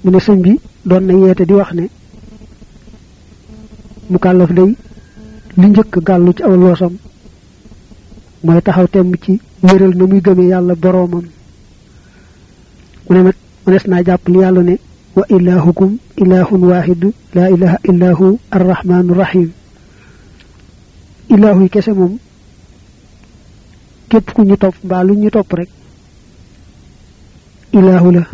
ñu ne sëñ bi doon na yeete di wax ne mu kàllaf day li njëkk gàllu ci aw loosam mooy taxaw temm ci wéral na muy gëmee yàlla boroomam mu ne nag mënees naa jàpp li yàlla ne wa ilahukum ilahun wahidu la ilaha illahu arrahmanu rahim ilahu yi kese moom képp ku ñu topp mbaa lu ñu topp rek ilahu la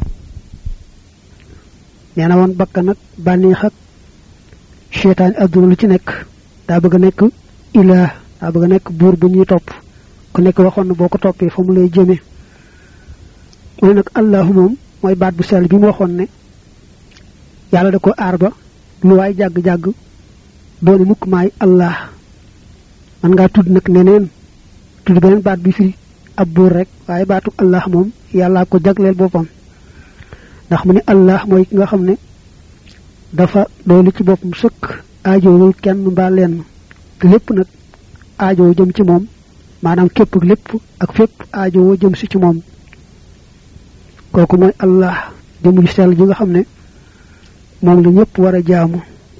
nee na woon bakka nag bànneex ak cheytaan adduna lu ci nekk daa bëgg a nekk ilah daa bëgg a nekk buur bu ñuy topp ku nekk waxoon na boo ko toppee fa mu lay jëme mu ne nag allahu moom mooy baat bu sell bi mu waxoon ne yàlla da ko aar ba lu waay jàgg-jàgg dooni mukk maay allah man ngaa tudd nag neneen tudd beneen baat bi firi ab buur rek waaye baatu allah moom yàllaa ko jagleel boppam ndax mu ne allah mooy ki nga xam ne dafa doolu ci boppam sëkk aajowul kenn mbaa lenn te lépp nag aajowo jëm ci moom maanaam képp lépp ak fépp aajowoo jëm si ci moom kooku mooy allah jëm ju sell ji nga xam ne moom la ñëpp war a jaamu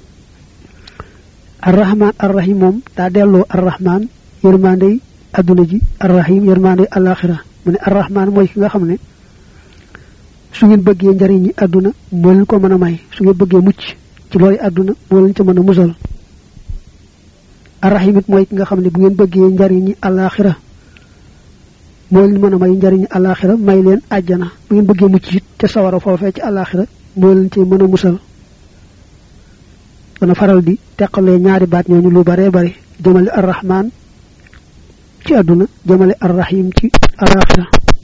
arrahman arrahim moom daa delloo arrahman yërmandey adduna ji arrahim yërmandey alaxira mu ne arrahman mooy ki nga xam ne su ngeen bëggee njariñ ñi àdduna moo leen ko mën a may su ngeen bëggee mucc ci loolu àdduna moo leen ca mën a musal arrahim it mooy ki nga xam ne bu ngeen bëggee njariñ ñi alaxira moo leen mën a may njariñ alaxira may leen àjjana bu ngeen bëggee mucc it ca sawara foofee ci alaxira moo leen ci mën a musal dana faral di teqalee ñaari baat ñooñu lu bare bare jëmale arrahman ci àdduna jëmale arrahim ci alaxira